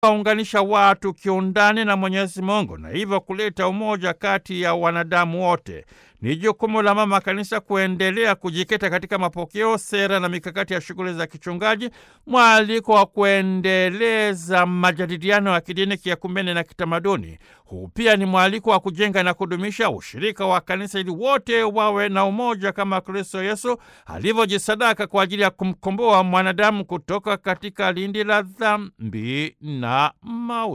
waunganisha watu kiundani na Mwenyezi Mungu na hivyo kuleta umoja kati ya wanadamu wote. Ni jukumu la Mama Kanisa kuendelea kujikita katika mapokeo, sera na mikakati ya shughuli za kichungaji, mwaliko wa kuendeleza majadiliano ya kidini, kiakumene na kitamaduni. Huu pia ni mwaliko wa kujenga na kudumisha ushirika wa kanisa ili wote wawe na umoja kama Kristo Yesu alivyojisadaka kwa ajili ya kumkomboa mwanadamu kutoka katika lindi la dhambi na mauti.